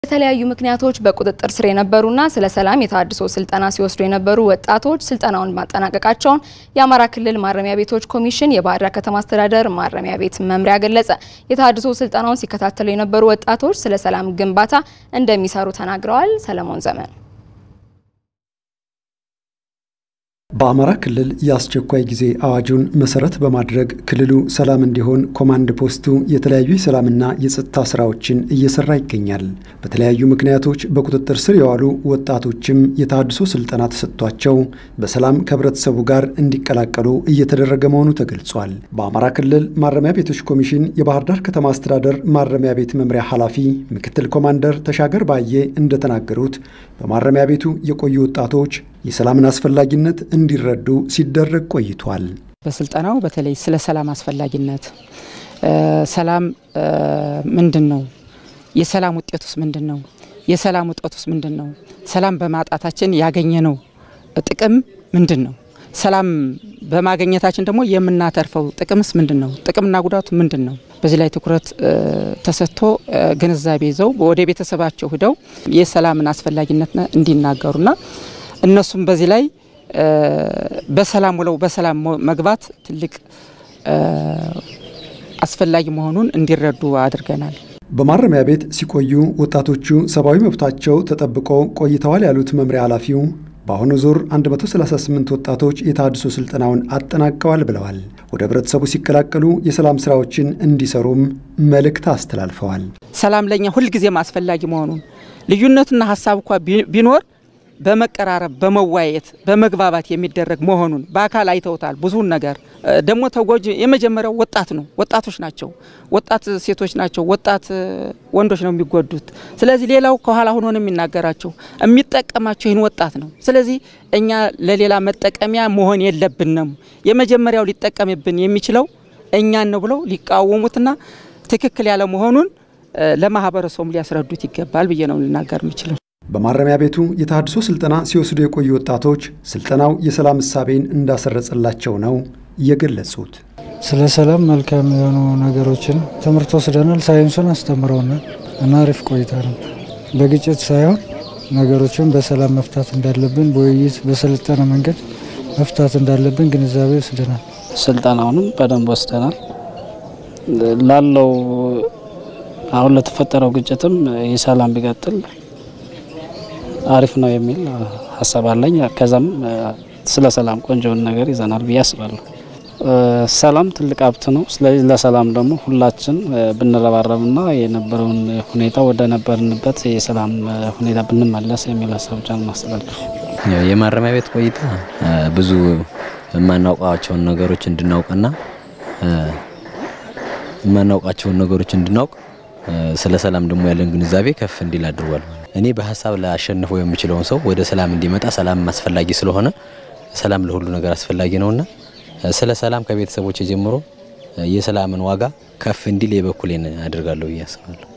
በተለያዩ ምክንያቶች በቁጥጥር ስር የነበሩና ስለ ሰላም የተሃድሶ ስልጠና ሲወስዱ የነበሩ ወጣቶች ስልጠናውን ማጠናቀቃቸውን የአማራ ክልል ማረሚያ ቤቶች ኮሚሽን የባህር ዳር ከተማ አስተዳደር ማረሚያ ቤት መምሪያ ገለጸ። የተሃድሶ ስልጠናውን ሲከታተሉ የነበሩ ወጣቶች ስለ ሰላም ግንባታ እንደሚሰሩ ተናግረዋል። ሰለሞን ዘመን በአማራ ክልል የአስቸኳይ ጊዜ አዋጁን መሰረት በማድረግ ክልሉ ሰላም እንዲሆን ኮማንድ ፖስቱ የተለያዩ የሰላምና የጸጥታ ስራዎችን እየሰራ ይገኛል። በተለያዩ ምክንያቶች በቁጥጥር ስር የዋሉ ወጣቶችም የተሃድሶ ስልጠና ተሰጥቷቸው በሰላም ከህብረተሰቡ ጋር እንዲቀላቀሉ እየተደረገ መሆኑ ተገልጿል። በአማራ ክልል ማረሚያ ቤቶች ኮሚሽን የባህር ዳር ከተማ አስተዳደር ማረሚያ ቤት መምሪያ ኃላፊ ምክትል ኮማንደር ተሻገር ባዬ እንደተናገሩት በማረሚያ ቤቱ የቆዩ ወጣቶች የሰላምን አስፈላጊነት እንዲረዱ ሲደረግ ቆይቷል። በስልጠናው በተለይ ስለ ሰላም አስፈላጊነት፣ ሰላም ምንድን ነው፣ የሰላም ውጤቱስ ምንድን ነው፣ የሰላም ውጤቱስ ምንድን ነው፣ ሰላም በማጣታችን ያገኘነው ጥቅም ምንድን ነው፣ ሰላም በማግኘታችን ደግሞ የምናተርፈው ጥቅምስ ምንድን ነው፣ ጥቅምና ጉዳቱ ምንድን ነው። በዚህ ላይ ትኩረት ተሰጥቶ ግንዛቤ ይዘው ወደ ቤተሰባቸው ሂደው የሰላምን አስፈላጊነት እንዲናገሩና እነሱም በዚህ ላይ በሰላም ውለው በሰላም መግባት ትልቅ አስፈላጊ መሆኑን እንዲረዱ አድርገናል። በማረሚያ ቤት ሲቆዩ ወጣቶቹ ሰብአዊ መብታቸው ተጠብቆ ቆይተዋል ያሉት መምሪያ ኃላፊው በአሁኑ ዙር 138 ወጣቶች የተሃድሶ ስልጠናውን አጠናቀዋል ብለዋል። ወደ ህብረተሰቡ ሲቀላቀሉ የሰላም ስራዎችን እንዲሰሩም መልእክት አስተላልፈዋል። ሰላም ለእኛ ሁልጊዜም አስፈላጊ መሆኑን ልዩነትና ሀሳብ እንኳ ቢኖር በመቀራረብ በመወያየት በመግባባት የሚደረግ መሆኑን በአካል አይተውታል። ብዙውን ነገር ደግሞ ተጎጂ የመጀመሪያው ወጣት ነው፣ ወጣቶች ናቸው፣ ወጣት ሴቶች ናቸው፣ ወጣት ወንዶች ነው የሚጎዱት። ስለዚህ ሌላው ከኋላ ሆኖ ነው የሚናገራቸው፣ የሚጠቀማቸው ይህን ወጣት ነው። ስለዚህ እኛ ለሌላ መጠቀሚያ መሆን የለብንም። የመጀመሪያው ሊጠቀምብን የሚችለው እኛን ነው ብለው ሊቃወሙትና ትክክል ያለ መሆኑን ለማህበረሰቡም ሊያስረዱት ይገባል ብዬ ነው ልናገር የምችለው። በማረሚያ ቤቱ የተሃድሶ ስልጠና ሲወስዱ የቆዩ ወጣቶች ስልጠናው የሰላም እሳቤን እንዳሰረጸላቸው ነው የገለጹት። ስለ ሰላም መልካም የሆኑ ነገሮችን ትምህርት ወስደናል። ሳይንሱን አስተምረውናል እና አሪፍ ቆይታ ነበር። በግጭት ሳይሆን ነገሮችን በሰላም መፍታት እንዳለብን፣ በውይይት በሰለጠነ መንገድ መፍታት እንዳለብን ግንዛቤ ወስደናል። ስልጠናውንም በደንብ ወስደናል። ላለው አሁን ለተፈጠረው ግጭትም የሰላም ቢቀጥል አሪፍ ነው የሚል ሀሳብ አለኝ። ከዛም ስለ ሰላም ቆንጆውን ነገር ይዘናል ብዬ አስባለሁ። ሰላም ትልቅ ሀብት ነው። ስለዚህ ለሰላም ደግሞ ሁላችን ብንረባረብና የነበረውን ሁኔታ ወደ ነበርንበት የሰላም ሁኔታ ብንመለስ የሚል ሀሳብ ብቻ ማስተላለፍ። የማረሚያ ቤት ቆይታ ብዙ የማናውቃቸውን ነገሮች እንድናውቅና የማናውቃቸውን ነገሮች እንድናውቅ ስለ ሰላም ደግሞ ያለን ግንዛቤ ከፍ እንዲል አድርጓል። እኔ በሀሳብ ላሸንፈው የምችለውን ሰው ወደ ሰላም እንዲመጣ ሰላም አስፈላጊ ስለሆነ ሰላም ለሁሉ ነገር አስፈላጊ ነውና ስለ ሰላም ከቤተሰቦች ጀምሮ የሰላምን ዋጋ ከፍ እንዲል የበኩሌን አድርጋለሁ ብዬ አስባለሁ።